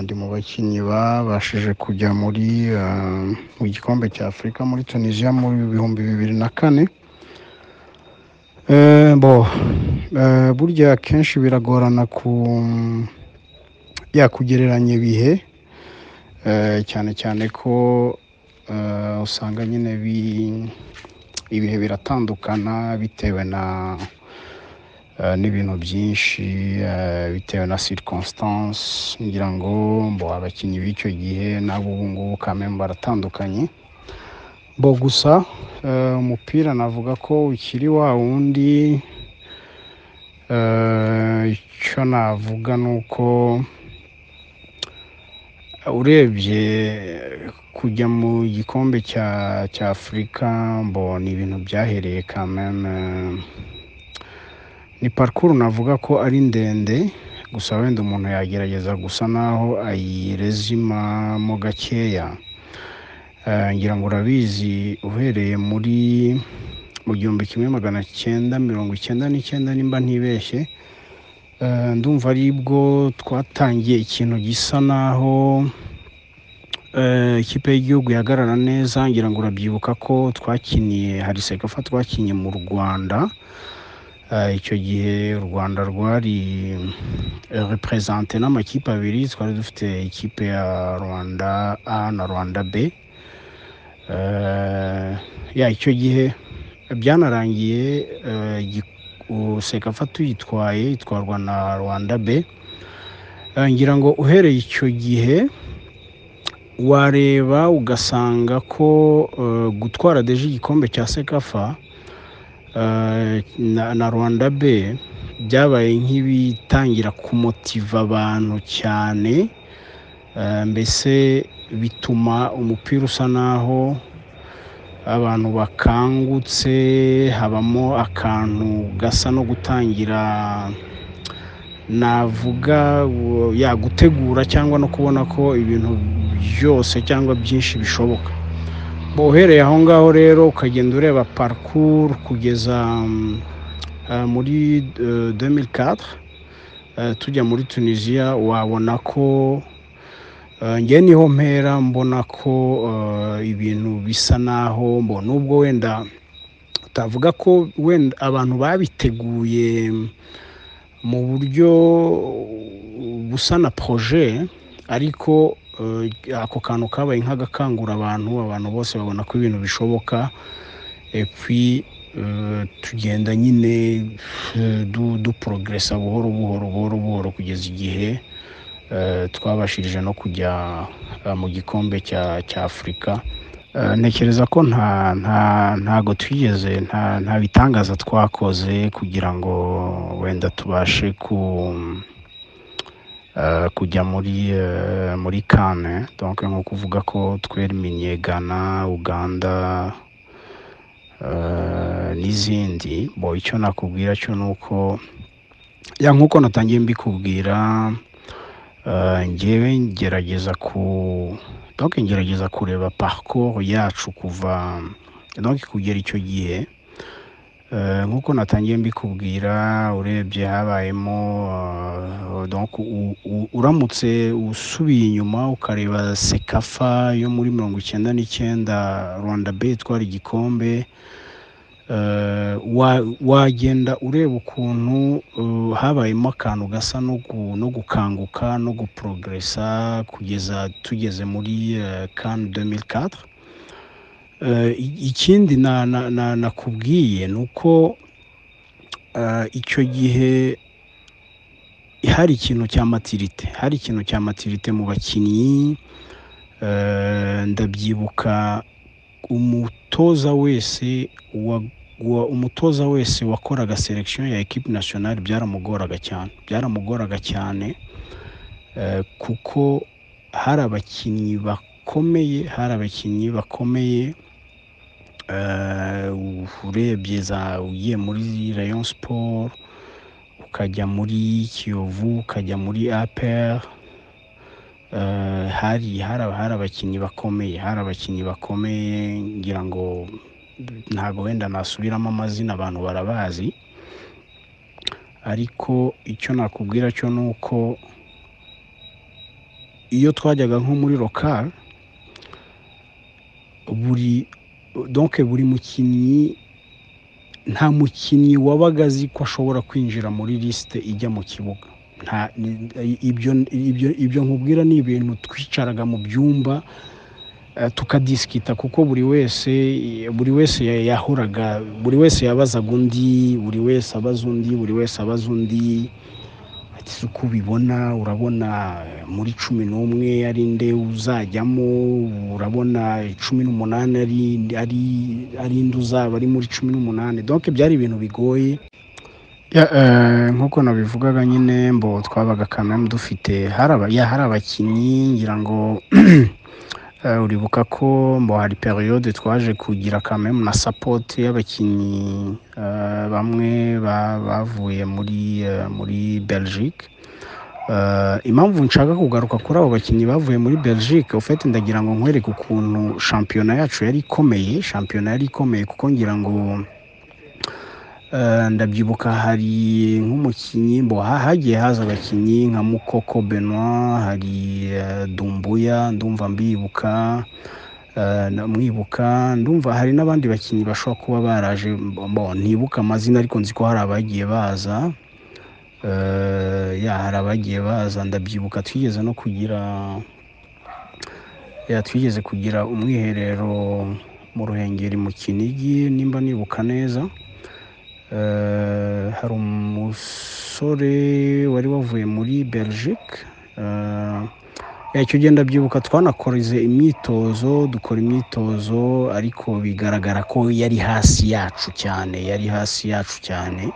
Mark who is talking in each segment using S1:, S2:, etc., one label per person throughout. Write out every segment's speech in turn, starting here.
S1: ndi mu bakinnyi babashije kujya muri uh, mu gikombe cya afurika muri tunisia muri bihumbi bibiri na kane Eh, bo eh, burya akenshi biragorana ku yakugereranya ibihe eh, cyane cyane ko eh, usanga nyine bi- ibihe biratandukana bitewe na eh, n'ibintu byinshi eh, bitewe na circonstance ngira ngo mbo abakinnyi b'icyo gihe nabo ubu ngubu kamembe baratandukanye bo gusa eh, umupira navuga ko ukiri wa wundi eh, icyo navuga ni uko urebye kujya mu gikombe cya cya afurika mbona ni ibintu byahereye kameme ni parikuru navuga ko ari ndende gusa wenda umuntu yagerageza gusa naho ayirezimamo gakeya Eh, ngira ngo urabizi uhereye muri mu gihumbi kimwe magana cyenda mirongo icyenda n'icyenda nimba ntibeshye Eh, ndumva aribwo twatangiye ikintu gisa naho eh, ikipe y'igihugu ihagarara neza ngira ngo urabyibuka ko twakiniye hari segafa twakinnye mu rwanda Eh, icyo gihe u rwanda rwari eh, reprezante n'amakipe abiri twari dufite ikipe ya rwanda a na rwanda b Eh, ya icyo gihe byanarangiye eh, gi- u- sekafa tuyitwaye itwarwa na rwanda b Eh, ngira ngo uhereye icyo gihe wareba ugasanga ko eh, gutwara deje igikombe cya sekafa eh, na, na rwanda b byabaye nk'ibitangira kumotiva abantu cyane Eh, mbese bituma umupira usa naho abantu bakangutse habamo akantu gasa no gutangira navuga u- ya gutegura cyangwa no kubona ko ibintu byose cyangwa byinshi bishoboka Bo, uhereye aho ngaho rero ukagenda ureba parcours kugeza mm, eh, muri eh, 2004 eh, tujya muri tunisiya wabona ko Eh, njye niho mpera mbona ko eh, ibintu bisa naho mbo nubwo wenda utavuga ko wenda abantu babiteguye mu buryo busa na proje ariko eh, ako kantu kabaye nk'agakangura abantu abantu bose babona ko ibintu bishoboka epi tugenda nyine eh, du- duporogresa buhoro buhoro buhoro buhoro kugeza igihe eh, twabashije no kujya eh, mu gikombe cya cya afurika Eh, ntekereza ko nta nta ntago twigeze nta nta bitangaza twakoze kugira ngo wenda tubashe ku eh, kujya muri eh, muri kane donc nko kuvuga ko twereminye Ghana Uganda eh, n'izindi bo icyo nakubwira cyo ni uko ya nk'uko natangiye mbikubwira Eh, njyewe ngerageza ku donc ngerageza kureba parcours yacu kuva donc kugera icyo gihe Eh, nk'uko natangiye mbikubwira urebye habayemo eh, donc u- u- uramutse usubiye inyuma ukareba sekafa yo muri mirongo icyenda n'icyenda rwanda b itwara igikombe eh, wa- wagenda ureba ukuntu eh, habayemo akantu gasa no gu- no gukanguka no guporogresa kugeza tugeze muri kan 2004 Eh, i- ikindi na- na- na- nakubwiye ni uko eh, icyo gihe hari ikintu cya matirite hari ikintu cya matirite mu bakinnyi Eh, ndabyibuka umutoza wese wa wa- umutoza wese wakoraga selection ya equipe nationale byaramugoraga cyane byaramugoraga cyane eh, kuko hari abakinnyi bakomeye hari abakinnyi bakomeye eh, urebye za ugiye muri rayon sport ukajya muri kiyovu ukajya muri apr Eh, hari hari hari abakinnyi bakomeye hari abakinnyi bakomeye ngira ngo ntabwo wenda nasubiramo amazina abantu barabazi ariko icyo nakubwira cyo ni uko iyo twajyaga nko muri lokari buri donke buri mukinnyi nta mukinnyi wabaga azi ko ashobora kwinjira muri lisite ijya mu kibuga nta ni- ibyo ibyo ibyo nkubwira ni ibintu twicaraga mu byumba eh, tukadisikita kuko buri wese buri wese ya- yahoraga buri wese yabazaga undi buri wese abaza undi buri wese abaza undi ati si uko ubibona urabona eh, muri cumi n'umwe ari nde uzajyamo urabona cumi n'umunani ari ari ari nde uzaba ari muri cumi n'umunani donc byari ibintu bigoye Ya, eh, nk'uko nabivugaga nyine mbo twabaga kamwe dufite hari aba- ya, hari abakinnyi ngira ngo Eh, uribuka ko mbo hari periyode twaje kugira kamemu na sapoti y'abakinnyi eh, bamwe ba- bavuye muri eh, muri belgique Eh, impamvu nshaka kugaruka kuri abo bakinnyi bavuye muri belgique ufite ndagira ngo nkwereke ukuntu shampiyona yacu yari ikomeye shampiyona yari ikomeye kuko ngira ngo eh, ndabyibuka hari nk'umukinnyi mbo ha- hagiye haza abakinnyi nka mukoko benoit hari eh, dumbuya ndumva mbibuka eh, na- mwibuka ndumva hari n'abandi bakinnyi bashobora kuba baraje mbo ntibuka amazina ariko nzi ko hari abagiye baza Eh, ya hari abagiye baza ndabyibuka twigeze no kugira ya twigeze kugira umwiherero mu ruhengeri mu kinigi nimba nibuka neza Eh, hari umusore wari wavuye muri belgique Eh, ya, icyo gihe ndabyibuka twanakoze imyitozo dukora imyitozo ariko bigaragara ko yari hasi yacu cyane yari hasi yacu cyane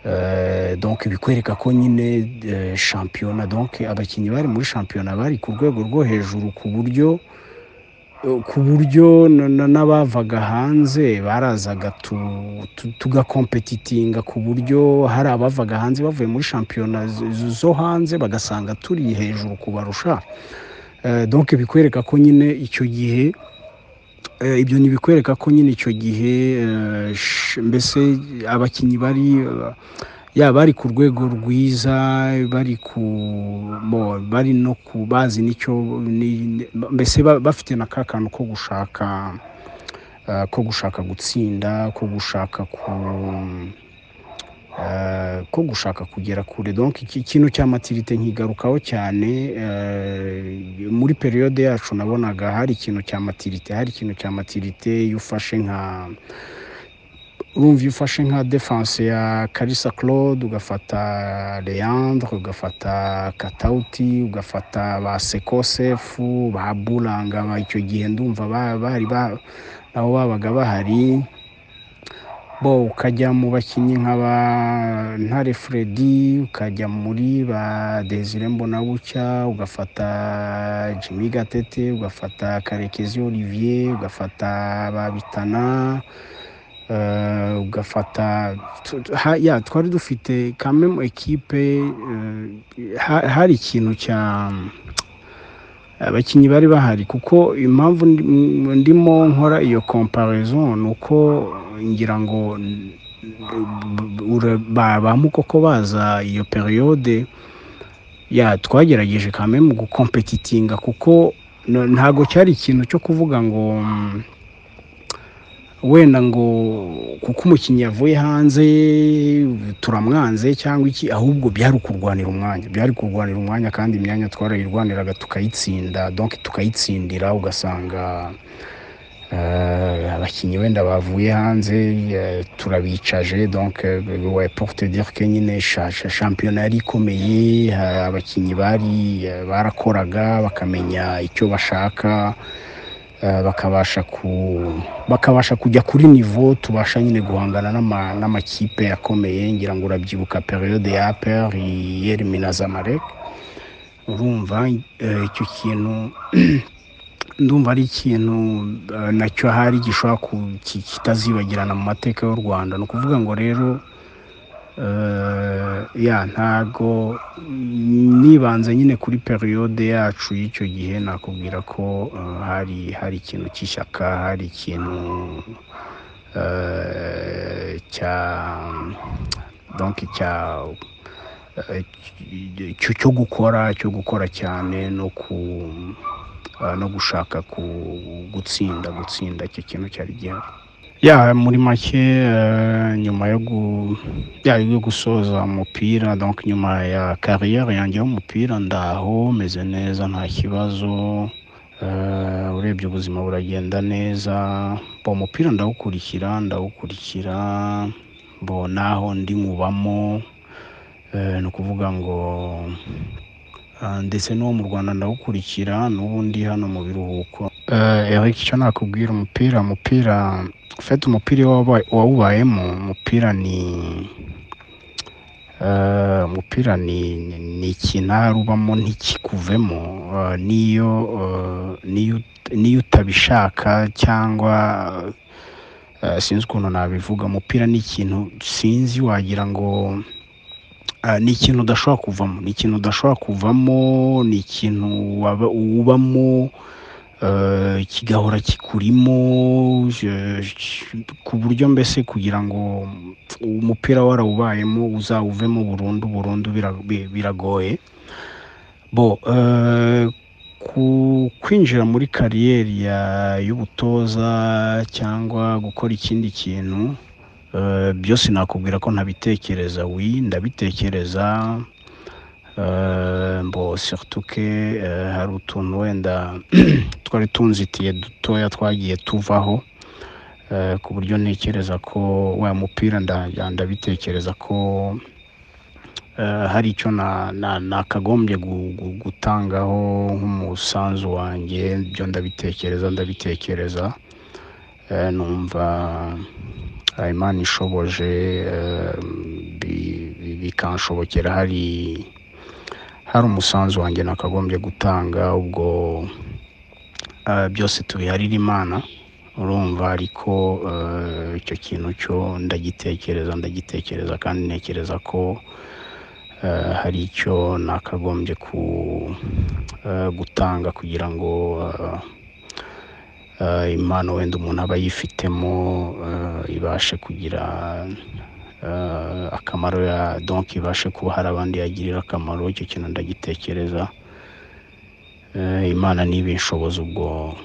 S1: Eh, donc bikwereka ko nyine eh, shampiyona donc abakinnyi bari muri shampiyona bari ku rwego rwo hejuru ku buryo eh, ku buryo na- na- n'abavaga hanze barazaga tu- tu- tugakompetitinga ku buryo hari abavaga hanze bavuye muri shampiyona z- z- zo hanze bagasanga turi hejuru kubarusha Eh, donc bikwereka ko nyine icyo gihe Eh, ibyo ntibikwereka ko nyine icyo gihe eh, sh- mbese abakinnyi bari eh, ya bari ku rwego rwiza bari ku mo- bari no ku bazi n'icyo ni- mbese ba- bafite na ka kantu ko gushaka eh, ko gushaka gutsinda ko gushaka ku eh, ko gushaka kugera kure donc iki kintu cya matirite nkigarukaho cyane eh, muri periyode yacu nabonaga hari ikintu cya matirite hari ikintu cya matirite iyo ufashe nka urumva iyo ufashe nka defanse ya karisa claude ugafata leandre ugafata katauti ugafata ba sekosefu ba buranga ba- icyo gihe ndumva ba- bari ba- nabo babaga bahari bo ukajya mu bakinnyi nk'aba ntare Freddy ukajya muri ba Desire Mbonabucya ugafata Jimmy Gatete ugafata Karekezi Olivier ugafata Babitana eh, ugafata tu- tu- ha- ya twari dufite quand même ekipe eh, ha- hari ikintu cya abakinnyi bari bahari kuko impamvu ndi- m- ndimo nkora iyo comparaison ni uko ngira ngo n- b- ura- ba ba mukoko baza iyo periyode ya twagerageje kame mu gukompetitinga kuko n- ntago cyari ikintu cyo kuvuga ngo mm, wenda ngo kuko umukinnyi yavuye hanze turamwanze cyangwa iki ahubwo byari ukurwanira umwanya byari kurwanira umwanya kandi imyanya twarayirwaniraga tukayitsinda donc tukayitsindira ugasanga eh, abakinnyi wenda bavuye hanze eh, turabicaje donc eh, ouais, pour te dire que nyine sha- sha- shampiyona yari ikomeye eh, abakinnyi bari eh, barakoraga bakamenya icyo bashaka eh, bakabasha ku bakabasha kujya kuri nivo tubasha nyine guhangana n'ama- n'amakipe akomeye ngira ngo urabyibuka periyode ya APR yerimina zamarek urumva eh, icyo kintu ndumva ari ikintu eh, nacyo hari gishobora ku- ki- kitazibagirana mu mateka y'u rwanda ni ukuvuga ngo rero eh, ya ntago mm, nibanze nyine kuri periyode yacu y'icyo gihe nakubwira ko eh, hari hari ikintu cy'ishyaka hari ikintu eh, cya donc cya eh, cyo cyo gukora cyo gukora cyane no ku ah, no gushaka ku gutsinda gutsinda icyo kintu cyari gihari ya muri make eh, nyuma yo gu- ya, yo gusoza umupira donc nyuma ya kariyeri yanjye y'umupira ndaho meze neza nta kibazo Eh, urebye ubuzima buragenda neza bo umupira ndawukurikira ndawukurikira bo naho ndi nkubamo Eh, ni ukuvuga ngo ah, ndetse n'uwo mu rwanda ndawukurikira n'ubu ndi hano mu biruhuko Eh, Eric icyo nakubwira umupira umupira ufite umupira iyo wabaye- wawubayemo umupira ni Eh, umupira ni ni- ni ikinara ubamo ntikikuvemo Eh, n'iyo eh, n'iyo ut- n'iyo utabishaka cyangwa eh, sinzi ukuntu nabivuga umupira ni ikintu sinzi wagira ngo eh, ni ikintu udashobora kuvamo ni ikintu udashobora kuvamo ni ikintu waba- ubamo eh, kigahora kikurimo je- je- ku buryo mbese kugira ngo umupira warawubayemo uzawuvemo burundu burundu bira- bi- biragoye bo eh, ku- kwinjira muri kariyeri ya- y'ubutoza cyangwa gukora ikindi kintu eh, byose nakubwira ko ntabitekereza wi ndabitekereza eh, mbo surtout que eh, hari utuntu wenda twari tunzitiye dutoya twagiye tuvaho eh, ku buryo ntekereza ko wa mupira nda- nda- ndabitekereza ko eh, hari icyo na- na- nakagombye gu- gu- gutangaho nk'umusanzu wanjye byo ndabitekereza ndabitekereza Eh, numva eh, imana ishoboje eh, bi- bi- bikanshobokera hari hari umusanzu wanjye nakagombye gutanga ubwo eh, byose tubiharira imana urumva ariko eh, icyo kintu cyo ndagitekereza ndagitekereza kandi ntekereza ko eh, hari icyo nakagombye ku eh, gutanga kugira ngo eh, eh, impano wenda umuntu aba yifitemo eh, ibashe kugira eh, akamaro ya donc ibashe kuba hari abandi yagirira akamaro icyo kintu ndagitekereza Eh, imana niba inshoboza ubwo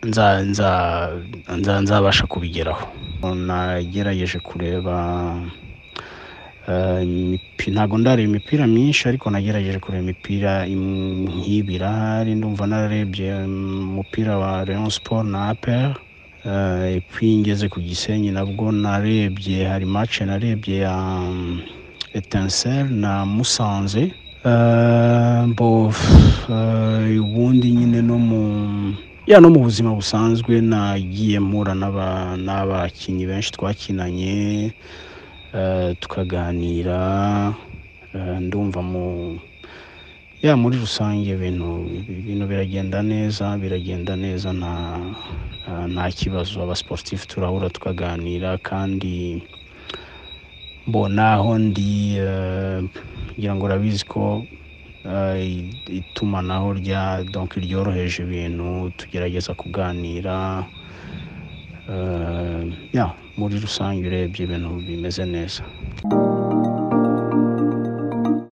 S1: nza nza nza nzabasha kubigeraho nagerageje kureba eh, imipi- ntabwo ndareba imipira myinshi ariko nagerageje kureba imipira im- nk'ibi irahari ndumva nararebye mm, umupira wa Rayon Sport na APR eh, puis ngeze ku Gisenyi nabwo narebye hari match narebye ya mm, Etincelle na Musanze Eh, mbo pff, eh, ubundi nyine no mu ya no mu buzima busanzwe nagiye mpura n'aba- n'abakinnyi benshi twakinanye eh, tukaganira eh, ndumva mu ya muri rusange ibintu ibintu biragenda neza biragenda neza nta nta- nta kibazo abasiporutifu turahura tukaganira kandi mbona aho ndi eh, ngira ngo urabizi ko eh, i- itumanaho rya donc ryoroheje ibintu tugerageza kuganira eh, ya muri rusange urebye ibintu bimeze neza